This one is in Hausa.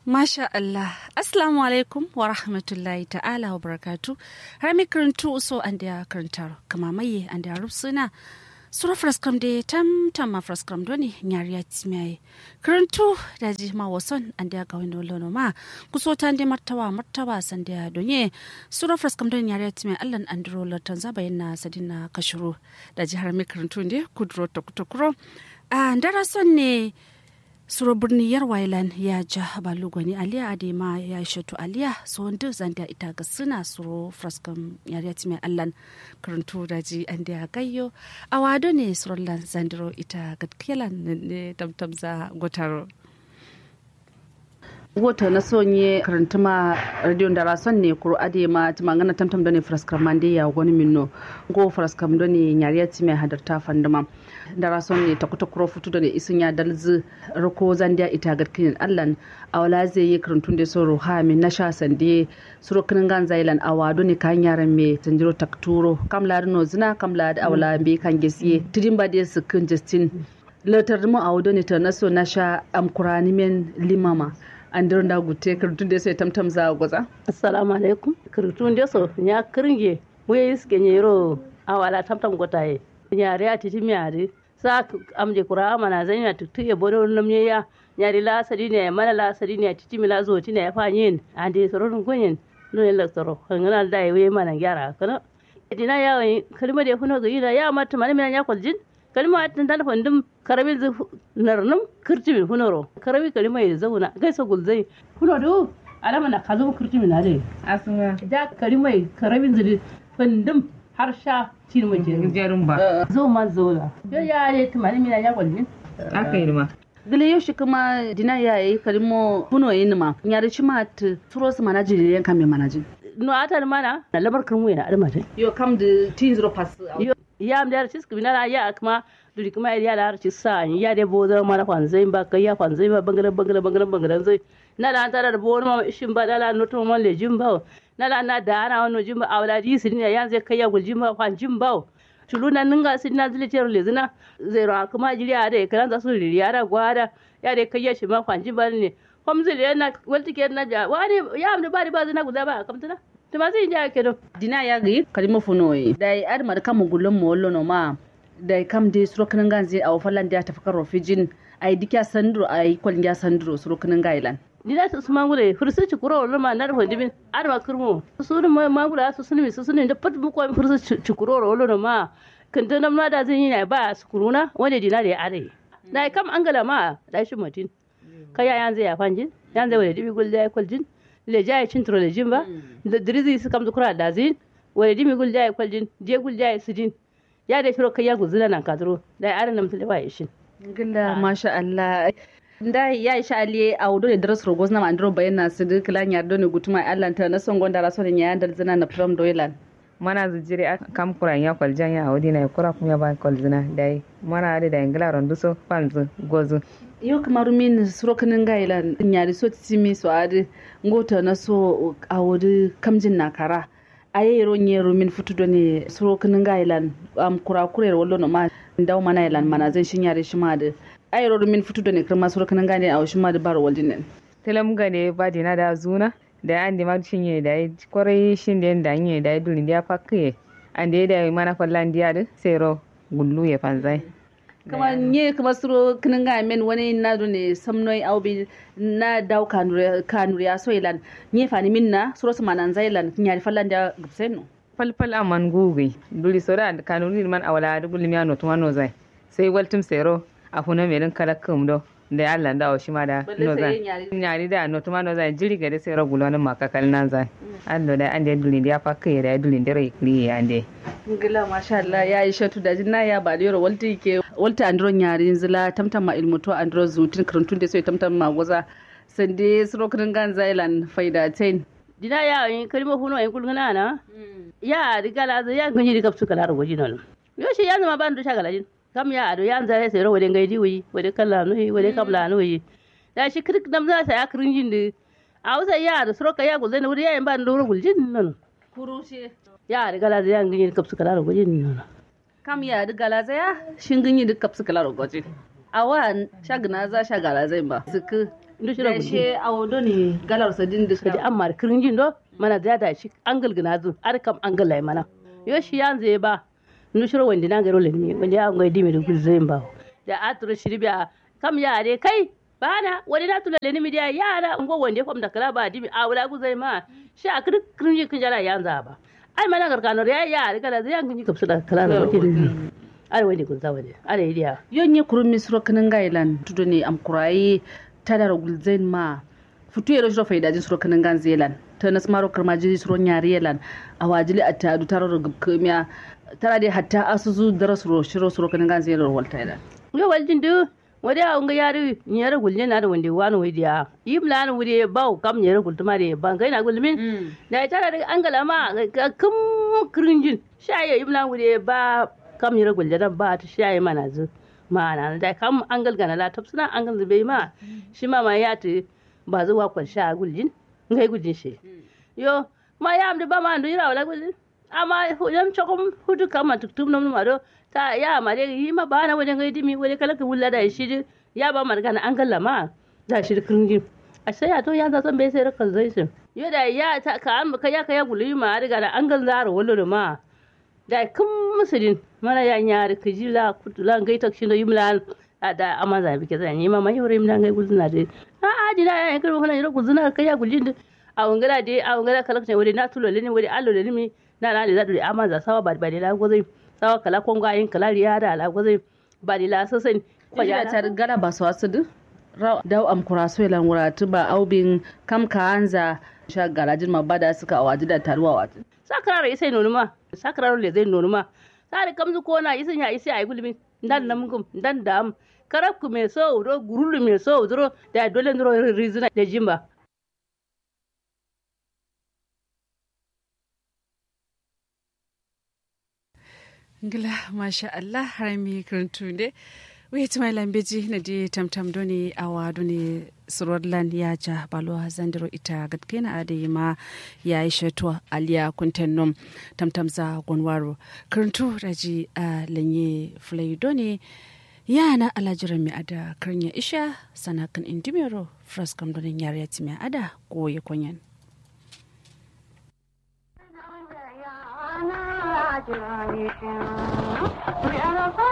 Masha Allah, Assalamu alaikum wa rahmatullahi ta'ala wa barakatu. Har mi karantu uso an da karantar kama maye an da rufsuna. Sura fraskam da tam tam ma fraskam doni nyari ya timiyaye. Karantu da ji ma wason an da ga wani lono ma kuso ta da martawa martawa san da donye. Sura fraskam doni nyari ya timiyaye Allah an duro latan zaba yana sadina kashuru. Da ji har mi karantu ne kuduro ta kutukuro. A ndara son ne suro birni yar wailan ya ja balugwani aliya adema ya shatu aliya so wanda zanda ita ga suna suro fraskam yariya mai allan karantu daji an da gayyo a wado ne surullan zandiro ita gatkiyalan ne tamtamza gotaro wota na sonye karantuma radio da rason ne kuro ade ma tumangana tamtam da ne fraskam mande ya wani minno go fraskam da ne yariya mai hadarta fandama da rason ne takuta kuro futu da ne isin ya dalzi rako zandiya ita garkin allan awala zai yi karantun da so roha min na sha sande suro kinin gan zailan awado ne kan yaran me tanjiro takturo kam la no zina kam la da awala be kan gesiye tidin ba da su kin justin latar mu awado ne ta naso na sha amkurani men limama an da gute karantun da sai tamtam za gwaza assalamu alaikum karantun da so nya kiringe muye iske nyero awala tamtam gotaye nyare a titi miare sa amje kura amana zan ya tutu ya bodo namye ya nyari la sadi ne mana la sadi ne titi mila zo ti ne fa yin ande soron gonyen no ne laktoro ngana da ye mana gyara kana dina ya yi kalma da huno ga yida ya mata mana mina ya kwaljin kalma tan dan fandum karabi zu narnum kirtimin hunoro karabi kalma ya zauna gaisa gulzai huno do alama na kazo kirtimin na dai asuma da kalma karabin zu fandum har sha cin mace jarin ba zo ma zo la yo ya ne tumani mina ya kwalmin aka yi ma gile yau shi kuma dina ya yi kalimo huno yin ma nyari shi ma ta turo su mana jiri yan kame mana jin no atar mana na labar kirmu yana arma ta yo kam da tin zero pass yo ya am da cis kuma ya kuma duri kuma ya da harci sa ya da bozo mana kwanzai ba kai ya kwanzai ba bangaren bangaren bangaren bangaren zai na da an tara da bono ma ishin ba da la noto ma lejin ba na la na da ana wani jimba a wala di sidin ya zai kai ya guljin ba kwan jimba tulu na ninga sidina zile tero lezina zai ra kuma jiri a da kalan za su riri ya da gwada ya da kai ya shi ma kwan jimba ne kom zile yana walti ke na ja wani ya amda ba ba zina guda ba kamtana tuma zai ja ke do dina ya gi kalimo funo yi da yi ad mar kam gulun mo wollo no ma da kam de suro kanan ganze a wafalan da ta fakar rofijin ai dikya sandro ai kwalin ya sandro suro kanan gailan ni da su ma gure fursu ci kuro wala ma nar hodibin arma kurmo su ne ma ma gura su sunmi su sunni da pat mu ko fursu ci kuro wala ma kan ta nan ma da zan yi na ba su kuruna wanda dina da ya are da kam an gala ma da shi mutin kaya yan zai ya fanjin yan zai wala dibi gul da kwaljin le jaya cin tro le jin ba da dirizi su kam zukura da zin wala dibi gul da kwaljin je gul da sidin ya da shiro kaya guzula nan kadro da are nan tule ba yishin gilla masha Allah da ya isha ali a wudo ne daras rogos na mandro bayana su duk lan yardo ne gutuma Allah ta na son gonda raso ne yayan dalzina na from doylan mana zujire a kam kuran ya kwaljan ya audi na kura kuma ba kwalzina dai mana da da ingila rondu so fanzu gozu yo kamar min suro kanin gailan nyari so timi so adi ngota na so a wudo kamjin na kara aye ro nyero min futudo ne suro kanin gailan am kura kurer wallo no ma ndaw mana ilan mana zai shin yare shi ma da ayro min futudo ne kirma suro kanin gane a shi ma da baro waldin telam gane ba dina da zuna da an di mag shinye da yi kwarai shin da da nye da dulin da pakke an da da mana fallan dia da sero gullu ya fanzai kama nye kama suro kanin ga men wani na do ne samnoi aubi na daw kanure kanure ya so ilan nye fani minna suro sama nan zailan nyari fallan da gubseno falfal aman gugi duli soda kanuri man awala da gulmi ano tumano zai sai waltum sero a funa merin kala kum do da ya Allah da shi ma da no zai nyari da no tuma no zai jiri gade sai ragul wani maka kal nan zai allo da an da dulin da ya fakka da dulin da rai kli ya ande ngila masha Allah ya yi shatu da jinna ya ba da walti ke walta andro nyari zila tamtam ma ilmuto andro zutin karantun da sai tamtam ma goza sande suro kan gan zailan faida tain dina ya yi kalma huno yin kulgana na ya riga la ya ganyi da kapsu kala rogoji non yo shi ya zama ban do shagala jin kam ya ado yan zare sai rawade gaidi wi wade kala no yi wade kabla no yi da shi krik dam za sa ya kirin jin de a wasa ya da suroka ya gulzai na wuri ya yin ban do guljin non kurushe ya riga la ya ganyi da kapsu kala rogoji non kam ya riga la ya shin ganyi da kapsu kala rogoji awa shagna za shagala zai ba suku ndu shiro da she awo doni galar sadin da kadi amma kirinjin do mana da da shi angal gina zu ar kam angal lai mana yo shi yan zai ba ndu shiro wandi na garo le mi wandi ya ngai dimi da gul zai ba da atro shirbiya kam ya re kai bana wani na tula le mi dia yara ngo wande fam da kala ba dimi a wala gu zai ma shi a kirin kirinjin kin jara yan za ba ai mana garkano ya ya re kala zai yan kin kapsu da kala da wakin ai wani kun za wani ai idiya yonye kurun misro kanin gailan tudo ne am kurai tadar gulzain ma futu yero shiro faida jin suro kanin gan zelan ta nas maro karma jiri suro nyari yelan a wajili a ta taro da gubkumiya tara dai hatta asusu dara suro shiro suro kanin gan zelan walta yelan yo waljin du wadi a unga yari nyere gulne na da wande wani wadi ya yim la na wadi ba kam nyere gultuma da ban kai na gulmin da tara da angala ma kum krinjin shaye yim la wadi ba kam nyere gulne dan ba ta shaye mana zu ma'ana da kam an galgana la tafsina an galgana bai ma shi ma ma ya ta ba zuwa kwan sha guljin ngai guljin shi yo ma ya amda ba ma andu yira wala guljin amma yam chokom hudu kama tuktum nom ma do ta ya ma de yi ma ba na wajen ngai dimi wajen kala ka wulla da shi ya ba margana an galla ma da shi kringin a sai ya to ya za san bai sai rakal zai shi yo da ya ta ka an ka ya ka ya gulmi ma riga da an gal zaro wallo ma da kun musulin mana ya nyari kijila kutula ngai tak shindo yimlan ada amaza bike zan yi ma mai hore yimlan ngai gulzuna de a a dina ya yankar kana yiro gulzuna kai ya guljin a wangara de a wangara kala kan wuri na tulo leni wuri allo leni mi na na da dure amaza sawa ba ba de la gozai sawa kala kon ga yin kala riya da la gozai ba de la sasen ko ya ta gala ba su wasu du daw am kuraso lan wuratu ba aubin kam ka anza sha garajin ma bada suka awaji da taruwa watu sakrara isai nonuma sakrara le zai nonuma sare kamzu kona isin ya isi ay gulmi ndan nam gum ndan dam karab ku me so do gurulu me so dro da dole ndro rizina da jimba ngila masha Allah harami kuntunde wait my lambeji na di tamtam doni awa doni surwadlan ya ja balwa zandiro ita gatkena ade ma ya yi shatwa aliya kunten nom tamtam za gonwaro kuruntu raji a lanye fulai doni yana alajiran mi ada karnya isha sanakan indimero fraskam doni yare mi ada ko ya kunyan Yeah.